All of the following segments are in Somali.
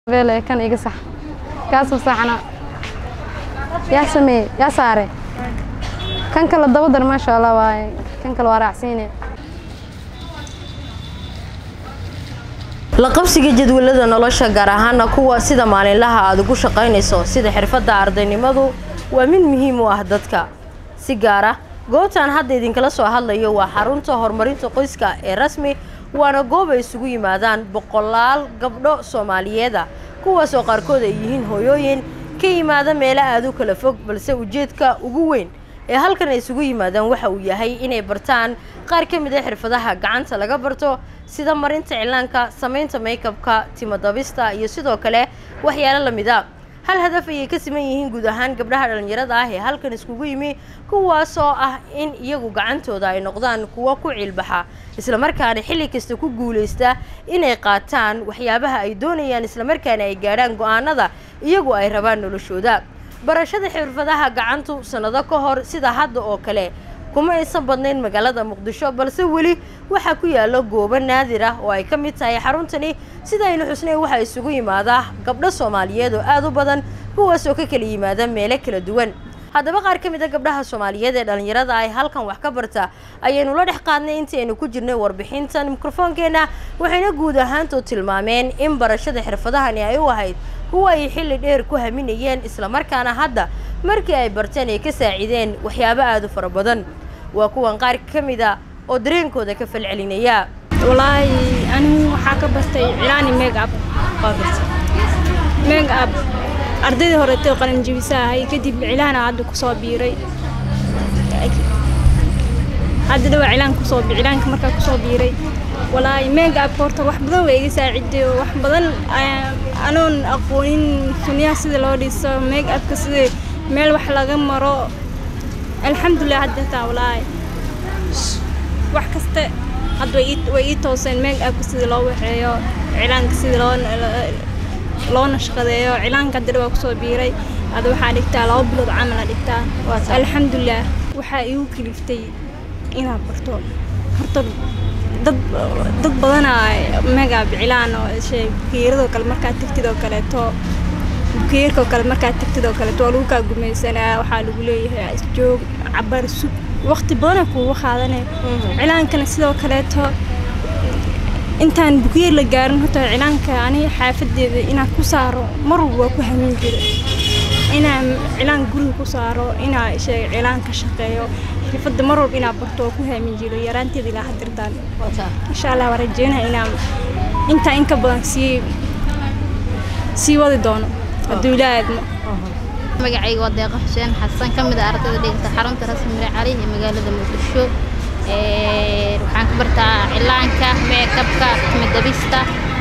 beele kan iga sax kaasoo saxna yaa sameeye yaa saare kan kale daba dar maasha allah waaye kan kale waa raacsiine la qabsiga jadwalada nolosha gaar ahaana kuwa sida maalinlaha aad ugu shaqaynayso sida xirfadda ardaynimadu waa mid muhiim u ah dadka si gaar ah goobtan hadda idinkala soo hadlayo waa xarunta horumarinta qoyska ee rasmi waana goob ay isugu yimaadaan boqolaal gabdho soomaaliyeeda kuwaas oo qaarkood ay yihiin hooyooyin ka yimaada meelo aad u kala fog balse ujeedka ugu weyn ee halkan ay isugu yimaadaan waxa uu yahay inay bartaan qaar ka mid a xirfadaha gacanta laga barto sida marinta cilaanka samaynta maykabka timadabista iyo sidoo kale waxyaalo lamid a hal hadaf ayay ka siman yihiin guud ahaan gabdhaha dhallinyarada ah ee halkan iskugu yimi kuwaasoo ah in iyagu gacantooda ay noqdaan kuwo ku ciilbaxa islamarkaana xilli kasta ku guulaysta inay qaataan waxyaabaha ay doonayaan islamarkaana ay gaadhaan go-aanada iyagu ay rabaan noloshooda barashada xirfadaha gacantu sannado ka hor sida hadda oo kale kuma aysan badnayn magaalada muqdisho balse weli waxaa ku yaala goobo naadir ah oo ay ka mid tahay xaruntani sida aynu xusnay waxaa isugu yimaadaa gabdho soomaaliyeed oo aada u badan kuwaas oo ka kala yimaada meelo kala duwan haddaba qaar ka mid a gabdhaha soomaaliyeed ee dhallinyarada ay halkan wax ka barta ayaynu la dhex qaadnay intii aynu ku jirnay warbixintan mikrofoonkeena waxayna guud ahaantood tilmaameen in barashada xirfadahani ay u ahayd kuwa ay xilli dheer ku haminayeen islamarkaana hadda markii ay barteen ay ka saacideen waxyaabo aada u fara badan waa kuwan qaar ka mid a oo dareenkooda ka falcelinaya walaahi anigu waxaa ka bartay cilaani megab megab ardaydii horetay qalin jebisa ahay kadib cilaana hadda kusoo biiray hadda dhawaa cilaan kusoo cilaanka markaa kusoo biiray walaahi megabka horta wax badan waa iga saaciday oo wax badan anoon aqoonin sunyaha sida loo dhiso megabka sida meel wax laga maro alxamdulilah hadda taa walaahi wax kaste hadda way ii tooseen megabka sida loo waxeeyo cilaanka sida loo loo nashqadeeyo cilaanka hadda dhawaa kusoo biiray hadda waxaa dhigtaa laba bilood camala dhigtaa alxamdulilah waxaa iigu kaliftay inaad barto horta dad dad badanaa megab cilaan oo bukeeradoo kale markaad tegtid oo kaleeto bukeerkoo kale markaad tegtid oo kaleeto waa lagu kaa gumaysanaa waxaa lagu leeyahay isjoog cabar sug waqti badana kuugu qaadane cilaankana sidoo kaleeto intaan bukeer la gaarin horta cilaanka ani xaafadeeda inaan ku saaro mar walba waa ku hamin jira inaan cilaan guriga ku saaro inaa sheeg cilaan ka shaqeeyo xirfadda mar walba inaa barto waa ku haamin jiro yaraanteeda ilaa hadirtaan insha allah waa rajeynaya inaan intaa in ka badan sii sii wadi doono hadduu ilaa aadmo magacayga waa deeqa xuseen xasan ka mid a ardayda dhigata xarunta rasmi mire cali ee magaalada muqdisho waxaan ka bartaa cilaanka meekabka timadabista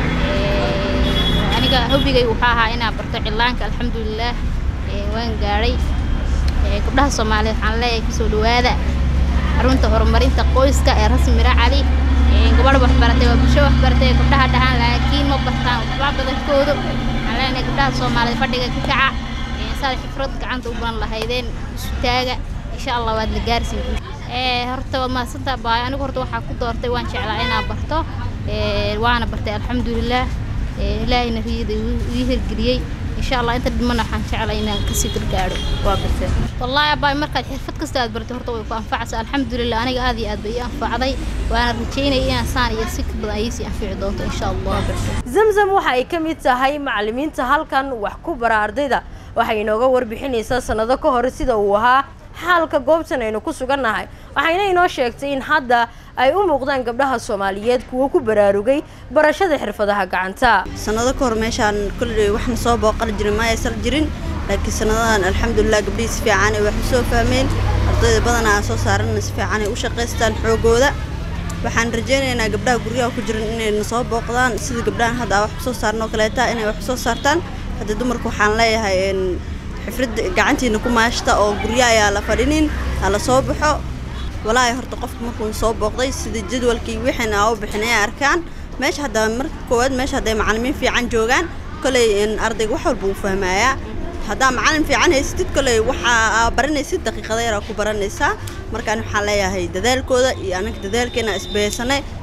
aniga hobigay waxaa ahaa inaan barto cilaanka alxamdulilaah waan gaadhay gabdhaha soomaaliyeed waxaan leeyahay kusoo dhawaada xarunta horumarinta qoyska ee rasmi mire cali gabadha waxbaratay waa bulsho waxbaratay gabdhaha dhahaan laakiin ma bartaan waxba badankoodu waxaan leenahay gabdhaha soomaaliyeed fadhiga ka kaca saad xifrad gacanta u baran lahaydeen isutaaga insha allah waad la gaarsiin horta waad mahadsantaa baay anigu horta waxaa ku doortay waan jeclaa inaan barto waana bartay alxamdulilaah ilaahayna riyada ii hirgeliyey insha allah inta dhimana waxaan jeclaa inaan kasii gargaadho waa bartee wallaahi abaay markaad xirfad kasta aad bartay horta way ku anfacaysa alxamdulilah aniga aad iyo aad bay ii anfacday waana rajeynaya inaan saan iyo si ka badan ay sii anfici doonto insha allah zamzam waxa ay ka mid tahay macallimiinta halkan wax ku bara ardayda waxay inooga warbixinaysaa sannado ka hor sida uu ahaa xaalka goobtan aynu ku sugannahay waxayna inoo sheegtay in hadda ay u muuqdaan gabdhaha soomaaliyeed kuwo ku baraarugay barashada xirfadaha gacanta sannado ka hor meeshaan kolley waxna soo booqan jirin ma aysan jirin laakiin sannadahan alxamdulilah gabdhihii si fiican ay wax u soo fahmeen ardayda badanaa aan soo saaranna si fiican ay u shaqaystaan xoogooda waxaan rajaynaynaa gabdhaha guryaha ku jiran inayna soo booqdaan sida gabdhahan hadda aan wax u soo saarno kaleeta inay wax u soo saartaan hadda dumarku waxaan leeyahay xifradda gacantiina ku maashta oo guryo ayaa la fadhinin ha la soo baxo walaahi horta qofka markuu soo booqday sida jadwalkii wixiina aa u bixin ay arkaan meesha hadda marka koowaad meesha hadday macallimiin fiican joogaan koley ardayga wax walba uu fahmayaa haddaa macallin fiican haysatid koley waxaa baranaysid daqiiqada yaraa ku baranaysaa markaan waxaan leeyahay dadaalkooda iyo anaga dadaalkeena isbahaysanay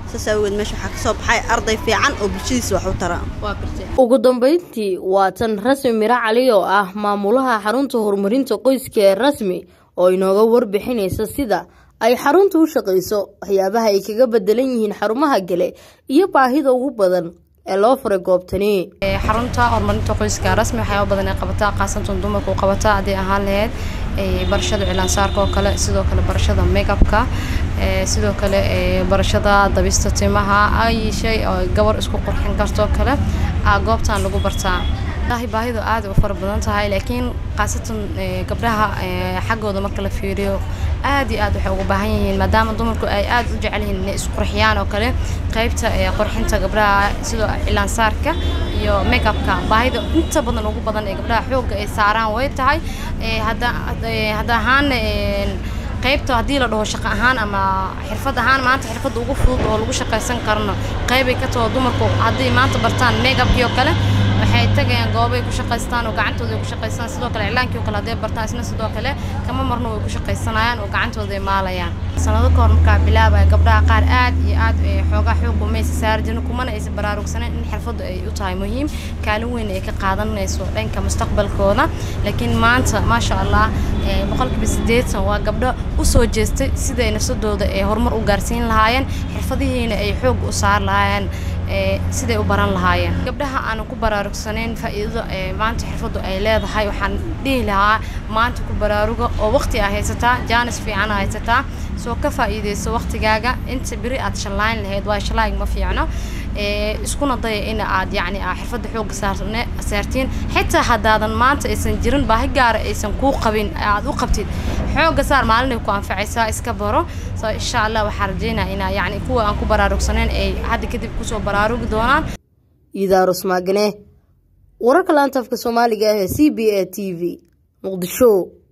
saas awgeed meesha waxaa ka soo baxay arday fiican oo bulshadiisa wax u tara ugu dambeyntii waa tan rasmi miro cali oo ah maamulaha xarunta horumarinta qoyska ee rasmi oo inooga warbixinaysa sida ay xaruntu u shaqayso waxyaabaha ay kaga bedelan yihiin xarumaha gale iyo baahida ugu badan ee loo furay goobtani xarunta horumarinta qoyska rasmi waxyaaba badan ay qabataa khaasatan dumarku qabataa hadday ahaan lahayd barashada cilaansaarka oo kale sidoo kale barashada makeupka sidoo kale barashada dabista timaha ay shay oo gabar isku qurxin kartoo kale goobtan lagu bartaa baahidu aad u fara badan tahay laakiin khaasatan gabdhaha xaggooda marka la fiiriyo aad iyo aad waxay ugu baahan yihiin maadaama dumarku ay aad u jecel yihiin inay isqurxiyaan oo kale qaybta qurxinta gabdhaha sidoo cilaansaarka iyo makeupka baahida inta badan ugu badan ee gabdhaha xoogga ay saaraan way tahay hadda hadda ahaan qaybta haddii la dhaho shaqo ahaan ama xirfad ahaan maanta xirfadda ugu fudud oo lagu shaqaysan karno qaybay ka taho dumarku haddii maanta bartaan makeupkii oo kale waxay tagayaan goobay ku shaqaystaan oo gacantooda ay ku shaqaystaan sidoo kale iclaankii oo kale hadday bartaan isna sidoo kale kama marno way ku shaqaysanayaan oo gacantooda ay maalayaan sanado ka hor markaa bilaabaya gabdhaha qaar aad iyo aad xoogaa xoog umaysa saari jirin kumana aysan baraarugsaneyn in xirfaddu ay u tahay muhiim kaalin weyn ay ka qaadanayso dhanka mustaqbalkooda laakiin maanta maasha allah boqolkiiba siddeetan waa gabdho u soo jeestay siday nafsadooda ee horumar u gaarsiin lahaayeen xirfadihiina ay xoog u saar lahaayeen siday u baran lahaayeen gabdhaha aanan ku baraarugsanayn faa'iidada maanta xirfaddu ay leedahay waxaan dhihi lahaa maanta ku baraaruga oo waqti aa haysataa jaanis fiican aa haysataa soo ka faa'iidayso waqtigaaga inta beri aad shallayn lahayd waa shallaayg ma fiicno iskuna daya in aad yacni xirfadda xoogga saartiin xitaa haddaadan maanta aysan jirin baahi gaara aysan kuu qabin aad u qabtid xoogga saar maalinay ku anfacaysaa iska baro soo insha allah waxaan rajeynaya inaa yacni kuwa aan ku baraarugsanayn ay hadda kadib kusoo baraarugi doonaan idaarus maagane wararka laanta afka soomaaliga ah ee c b a t v muqdisho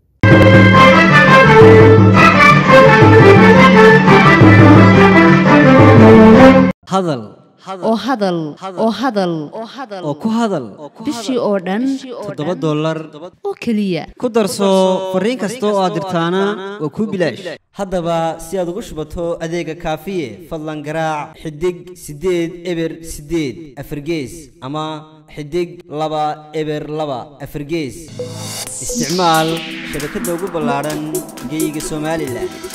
hadal oo hadal oo hadal oo ku hadal bishii oo dhan toddoba dollar oo keliya ku darso fariin kasta oo aad dirtaana waa kuu bilaash haddaba si aad ugu shubato adeega kaafiye fadlan garaac xidig siddeed eber siddeed afargees ama xidig laba eber laba afargees isticmaal shabakadda ugu ballaadhan geeyiga somalilan